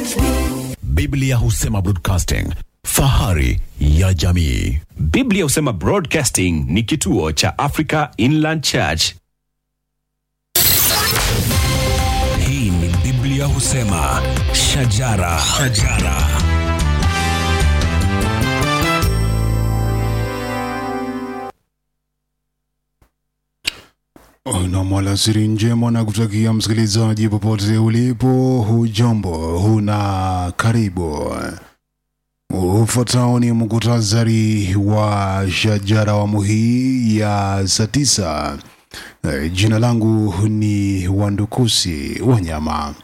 Biblia husema broadcasting, fahari ya jamii. Biblia husema Broadcasting ni kituo cha Africa Inland Church. Hii ni Biblia husema shajara, shajara. Nam alasiri njema na kutakia msikilizaji popote ulipo, hujambo, huna karibu. Ufuatao ni muktasari wa shajara awamu hii ya saa tisa. Eh, Jina langu ni Wandukusi Wanyama.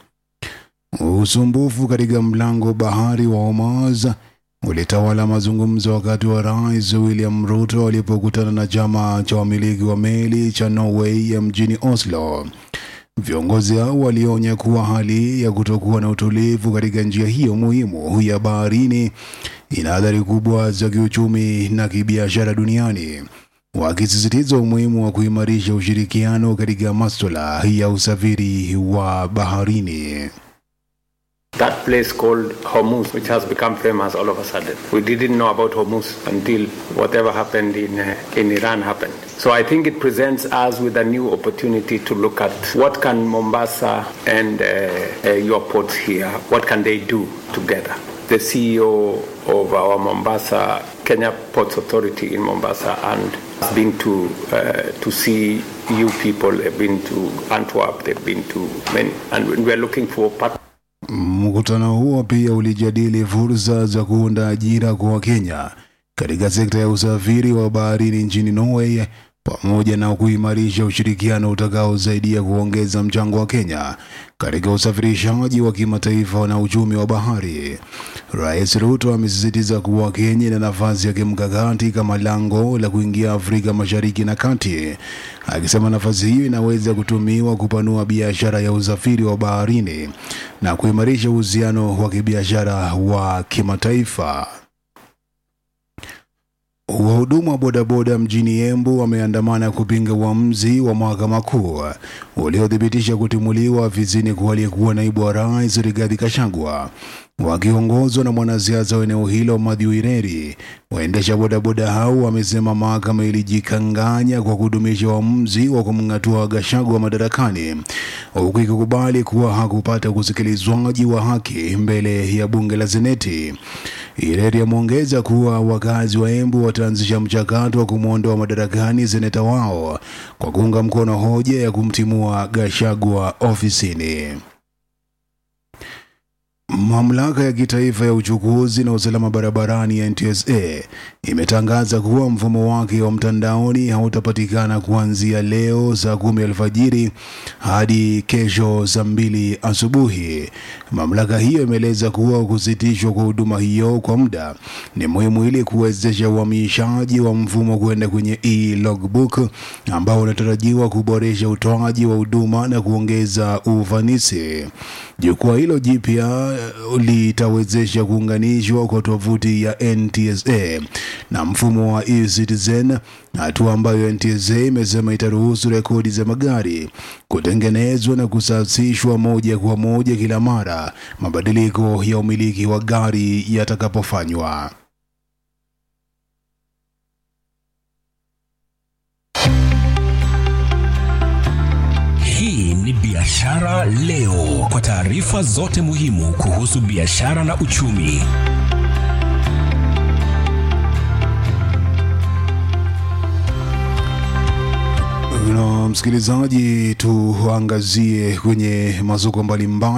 Usumbufu katika mlango bahari wa Hormuz ulitawala mazungumzo wakati wa Rais William Ruto alipokutana na chama cha wamiliki wa meli cha Norway ya mjini Oslo. Viongozi hao walionya kuwa hali ya kutokuwa na utulivu katika njia hiyo muhimu ya baharini ina athari kubwa za kiuchumi na kibiashara duniani, wakisisitiza umuhimu wa kuimarisha ushirikiano katika masuala ya usafiri wa baharini. That place called Hormuz, which has become famous all of a sudden. We didn't know about Hormuz until whatever happened in, uh, in Iran happened. So I think it presents us with a new opportunity to look at what can Mombasa and uh, uh, your ports here, what can they do together? The CEO of our Mombasa, Kenya Ports Authority in Mombasa, and has been to uh, to see you people. They've been to Antwerp. They've been to many, and we're looking for partners. Mkutano huo pia ulijadili fursa za kuunda ajira kwa Wakenya katika sekta ya usafiri wa baharini nchini Norway pamoja na kuimarisha ushirikiano utakaosaidia kuongeza mchango wa Kenya katika usafirishaji wa kimataifa na uchumi wa bahari. Rais Ruto amesisitiza kuwa Kenya ina nafasi ya kimkakati kama lango la kuingia Afrika Mashariki na Kati, akisema nafasi hiyo inaweza kutumiwa kupanua biashara ya usafiri wa baharini na kuimarisha uhusiano wa kibiashara wa kimataifa. Wahudumu wa bodaboda mjini Embu wameandamana kupinga uamuzi wa mahakama kuu uliothibitisha kutimuliwa afisini kwa aliyekuwa naibu wa rais Rigathi Gachagua. Wakiongozwa na mwanasiasa wa eneo hilo Mathew Ireri, waendesha bodaboda hao wamesema mahakama ilijikanganya kwa kudumisha uamuzi wa kumng'atua Gachagua madarakani, huku ikikubali kuwa hakupata usikilizwaji wa haki mbele ya bunge la Seneti. Ireri ameongeza kuwa wakazi wa Embu wataanzisha mchakato wa kumwondoa madarakani seneta wao kwa kuunga mkono hoja ya kumtimua Gachagua ofisini. Mamlaka ya kitaifa ya uchukuzi na usalama barabarani ya NTSA imetangaza kuwa mfumo wake wa mtandaoni hautapatikana kuanzia leo saa kumi alfajiri hadi kesho saa mbili asubuhi. Mamlaka hiyo imeeleza kuwa kusitishwa kwa huduma hiyo kwa muda ni muhimu ili kuwezesha uhamishaji wa mfumo kwenda kwenye e-logbook ambao unatarajiwa kuboresha utoaji wa huduma na kuongeza ufanisi. Jukwaa hilo jipya litawezesha kuunganishwa kwa tovuti ya NTSA na mfumo wa e-Citizen, hatua ambayo NTSA imesema itaruhusu rekodi za magari kutengenezwa na kusasishwa moja kwa moja kila mara mabadiliko ya umiliki wa gari yatakapofanywa. Hii ni Biashara Leo, kwa taarifa zote muhimu kuhusu biashara na uchumi. Na msikilizaji, tuangazie kwenye masoko mbalimbali